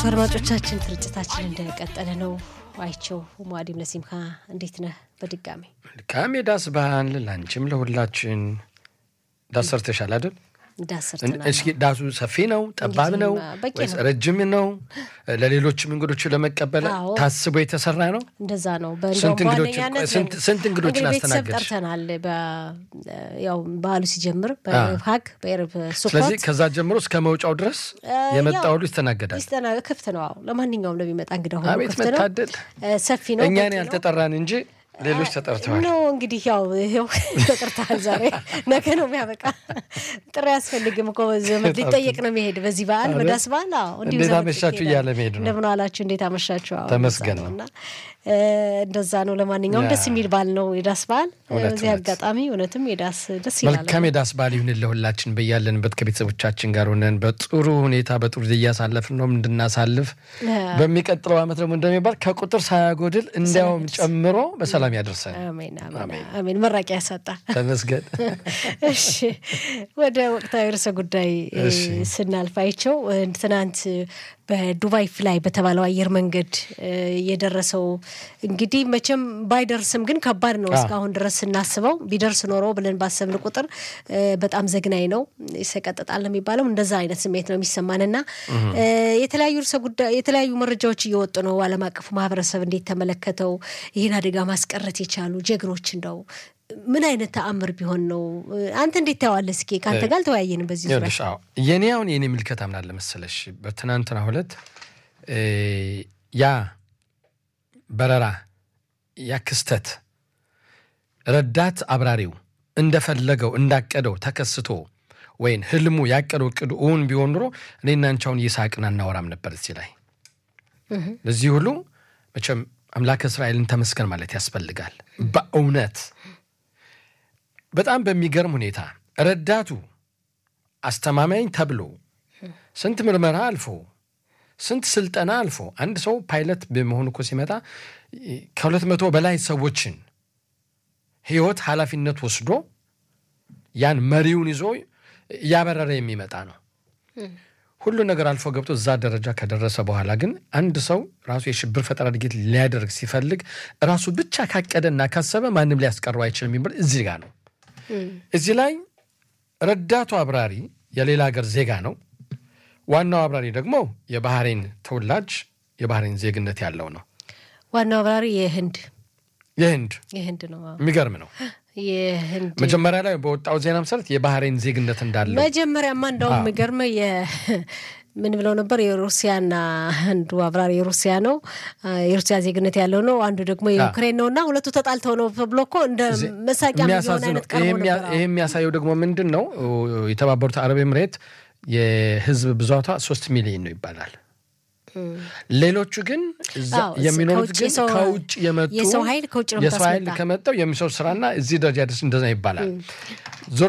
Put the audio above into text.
አድማጮቻችን ስርጭታችን እንደቀጠለ ነው። አይቸው ሙአዲም ለሲምካ እንዴት ነህ? በድጋሚ መልካም የዳስ ባህል ላንቺም ለሁላችን። ዳስ ሰርተሻል አይደል? እንዳሰርተናል። እስኪ ዳሱ ሰፊ ነው ጠባብ ነው በቂ ወይስ ነው። ረጅም ነው? ለሌሎችም እንግዶች ለመቀበል አዎ። ታስቦ የተሰራ ነው? እንደዛ ነው። ስንት በእንደውም እንግዶችን- በዋነኛነት ስንት- ስንት እንግዶችን እንግዲህ ቤተሰብ አስተናገድሽ? ጠርተናል። በ- ያው በዓሉ ሲጀምር በኤረብ ሀግ በኤረብ ስለዚህ ሱኮት ከዛ ጀምሮ እስከ መውጫው ድረስ የመጣ ያው ሁሉ ይስተናገዳል። ይስተና ክፍት ነው። አዎ ለማንኛውም ለሚመጣ እንግዳ ሁሉ አቤት ክፍት ነው። መታደል! እ፣ ሰፊ ነው። እኛን በቂ ነው። ያልተጠራን እንጂ ሌሎች ተጠርተዋል። ኖ እንግዲህ ያው ይኸው ተጠርተሃል። ዛሬ ነገ ነው የሚያበቃ። ጥሪ አያስፈልግም እኮ ዘመድ ሊጠየቅ ነው የሚሄድ በዚህ በዓል አይደል? በዳስ በዓል። አዎ እንዲሁ እንዴት ዘመድ አመሻችሁ ይሄዳል። እያለ መሄድ ነው። እንደምን አላችሁ፣ እንዴት አመሻችሁ? አዎ ተመስገን እንደዛ ነው። እና እ፣ እንደዛ ነው። ለማንኛውም ያ። ደስ የሚል በዓል ነው የዳስ በዓል። እውነት፣ በዚህ እውነት። አጋጣሚ እውነትም የዳስ ደስ ይላል። መልካም የዳስ በዓል ይሁን ለሁላችን በያለንበት ከቤተሰቦቻችን ጋር ሆነን በጥሩ ሁኔታ በጥሩ ጊዜ እያሳለፍን ነው እንድናሳልፍ በሚቀጥለው ዓመት ደግሞ እንደሚባል ከቁጥር ሳያጎድል እንዲያውም ጨምሮ በሰላም ያደርሰን። አሜን አሜን አሜን። መራቂያ ያሳጣ። ተመስገን። እሺ ወደ ወቅታዊ ርዕሰ ጉዳይ እ፣ እሺ። ስናልፍ አይቸው እ፣ ትናንት በዱባይ ፍላይ በተባለው አየር መንገድ እ፣ የደረሰው እንግዲህ መቼም ባይደርስም ግን ከባድ ነው። አዎ። እስካሁን ድረስ ስናስበው ቢደርስ ኖሮ ብለን ባሰብን ቁጥር እ፣ በጣም ዘግናኝ ነው፣ ይሰቀጥጣል ነው የሚባለው። እንደዛ አይነት ስሜት ነው የሚሰማንና እ፣ የተለያዩ ርዕሰ ጉዳይ የተለያዩ መረጃዎች እየወጡ ነው። ዓለም አቀፉ ማህበረሰብ እንዴት ተመለከተው? ይህን አደጋ ማስቀረት የቻሉ ጀግኖች እንደው ምን አይነት ተአምር ቢሆን ነው? አንተ እንዴት ታየዋለህ? እስኪ ከአንተ ጋር አልተወያየንም በዚህ ዙሪያ። ይኸውልሽ አዎ የኔ አሁን የኔ ምልከታ ምን አለ መሰለሽ በትናንትና ሁለት እ፣ ያ በረራ ያ ክስተት ረዳት አብራሪው እንደፈለገው እንዳቀደው ተከስቶ ወይም ህልሙ ያቀደው እቅዱ እውን ቢሆን ኑሮ እኔና አንቺ አሁን እየሳቅን አናወራም ነበር እዚህ ላይ ለዚህ ሁሉ መቼም አምላክ እስራኤልን ተመስገን ማለት ያስፈልጋል በእውነት በጣም በሚገርም ሁኔታ ረዳቱ አስተማማኝ ተብሎ ስንት ምርመራ አልፎ ስንት ስልጠና አልፎ አንድ ሰው ፓይለት በመሆኑ እኮ ሲመጣ ከሁለት መቶ በላይ ሰዎችን ህይወት ኃላፊነት ወስዶ ያን መሪውን ይዞ እያበረረ የሚመጣ ነው። ሁሉ ነገር አልፎ ገብቶ እዛ ደረጃ ከደረሰ በኋላ ግን አንድ ሰው ራሱ የሽብር ፈጠራ ድርጊት ሊያደርግ ሲፈልግ ራሱ ብቻ ካቀደና ካሰበ ማንም ሊያስቀረው አይችልም የሚባል እዚህ ጋር ነው። እዚህ ላይ ረዳቱ አብራሪ የሌላ ሀገር ዜጋ ነው። ዋናው አብራሪ ደግሞ የባህሬን ተወላጅ የባህሬን ዜግነት ያለው ነው። ዋናው አብራሪ የህንድ የህንድ የህንድ ነው። አዎ። የሚገርም ነው። የህንድ መጀመሪያ ላይ በወጣው ዜና መሰረት የባህሬን ዜግነት እንዳለው መጀመሪያማ እንደውም የሚገርመ ምን ብለው ነበር? የሩሲያና አንዱ አብራሪ የሩሲያ ነው የሩሲያ ዜግነት ያለው ነው፣ አንዱ ደግሞ የዩክሬን ነው እና ሁለቱ ተጣልተው ነው ተብሎ እኮ እንደ መሳቂያ የሚሆን የሚያሳዝነው አይነት ቀርቦ ይሄ ነበር። ይሄ የሚያሳየው ደግሞ ምንድን ነው? የተባበሩት አረብ ኤምሬት የህዝብ ብዛቷ ሶስት ሚሊዮን ነው ይባላል። ሌሎቹ ግን እዛ አዎ፣ የሚኖሩት ከውጭ ግን የሰው- ከውጭ የመጡ የሰው ኃይል ከውጭ ነው የሰው ኃይል የምታስመጣ። ከመጣው የሚሰሩ ስራና እዚህ ደረጃ ደስ እንደዛ ይባላል። ዞሮ